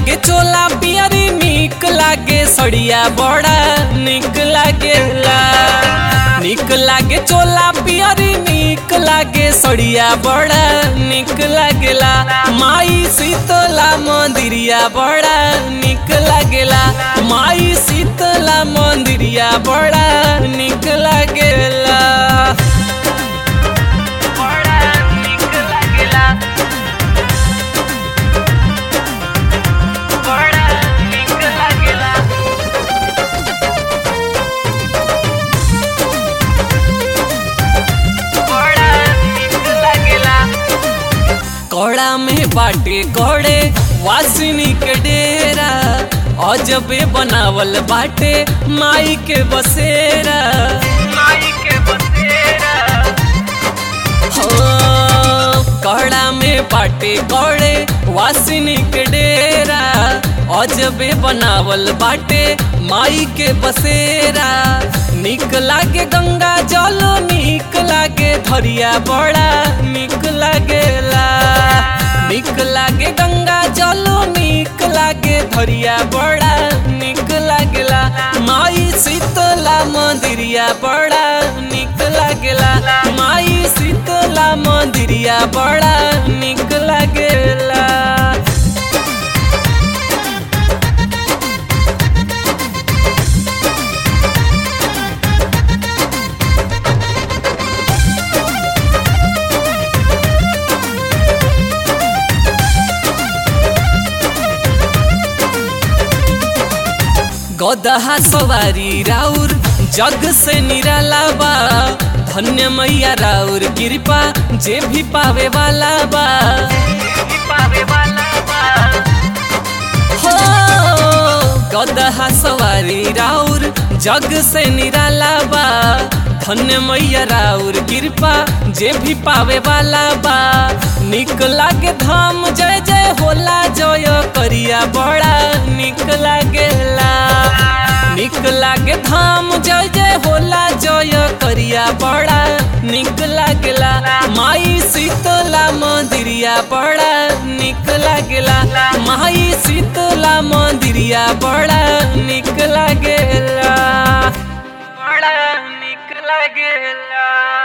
लागे चोला पियरी निक लागे सड़िया बड़ा निक लागेला निक लागे चोला पियरी निक लागे सड़िया बड़ा निक लागेला माई शीतला मंदिरिया बड़ा निक लागेला माई शीतला मंदिरिया बड़ा निक लागेला बड़ा निक लागेला बड़ा निक लागेला बड़ा निक लागेला कौड़ा में बाटे कौड़े वासिनी के डेरा अजबे बनावल बाटे माई के बसेरा माई के बसेरा हो कौड़ा में बाटे कौड़े वासिनी के डेरा अजबे बनावल बाटे माई के बसेरा निक लागे गंगा जल निक लागे धरिया बड़ा निक लागेला निक लागे गंगा जल निक लागे धरिया बड़ा निक लागेला माई शीतला मंदिरिया बड़ा निक लागेला माई शीतला मंदिरिया बड़ा निक लागेला गदहा सवारी राउर जग से निराला बा धन्य मैया राउर कृपा जे भी पावे वाला बा हो गदहा सवारी राउर जग से निराला बा धन्य मैया राउर कृपा जे भी पावे वाला बा निक लागे धाम जय जय होला जय करिया बड़ा निक लागेला निक लागे धाम जय जय होला जय करिया बड़ा निक लागेला माई शीतला मंदिरिया बड़ा निक लागेला माई शीतला मंदिरिया बड़ा निक लागेला बड़ा निक लागेला